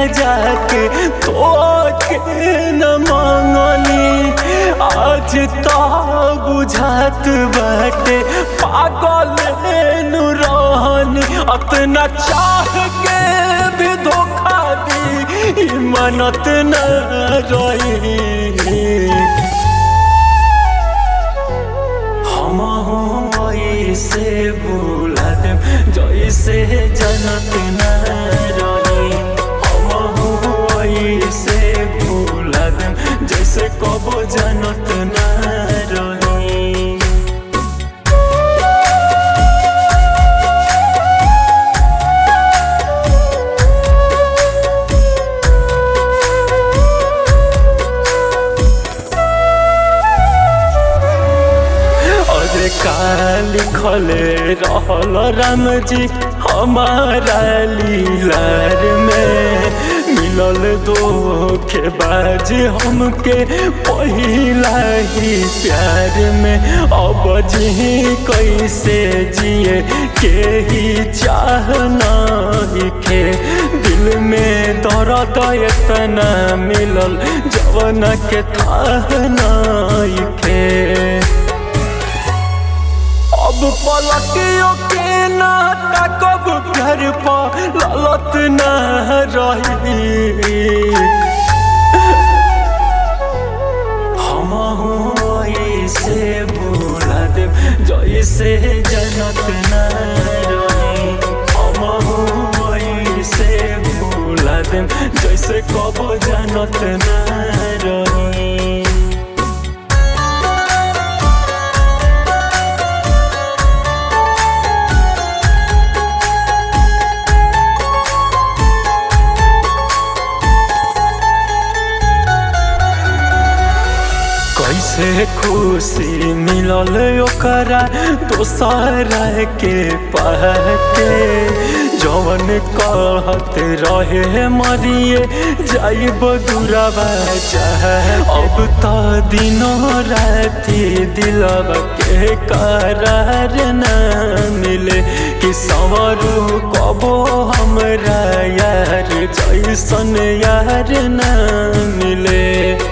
जाके तो के न मांगनी आज तो बुझात बाटे पागल नु रहनी अतना चाह के भी धोखा दी मनत न रही हम ऐसे भूला देम जैसे जनत न रही हम ऐसे भूला देम जैसे कबो जनत न रही अरे का लिखल रहल राम जी हमारा लीलार में मिलल धोखेबाज हमके पहिला ही प्यार में अब जी कैसे जिए के ही चाह खे दिल में दर्द इतना मिलल जवन के थाह खे अब पलटियों के ना तकब घर पर ललत न रही हम ऐसे भूला देव जैसे जनत न रही हम ऐसे भूला देव जैसे कब जनत न रही कैसे खुशी मिलल ओकरा दोसरा के पाके जवन कहत रहे मरिए जाइब दूरबा चाह अब तो दिनों राति दिलवा के करार न मिले कि संवरू कबो हमरा यार जैसन यार न मिले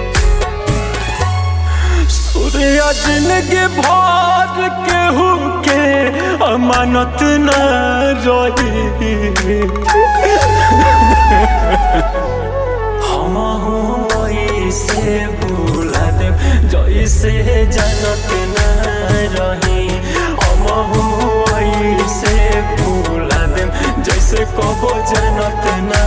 सूर्य जिंदगी भर केहू के अमानत न रही हम ऐसे भूला देव जैसे जनत न रही हम ऐसे भूला देव जैसे कबो जनत न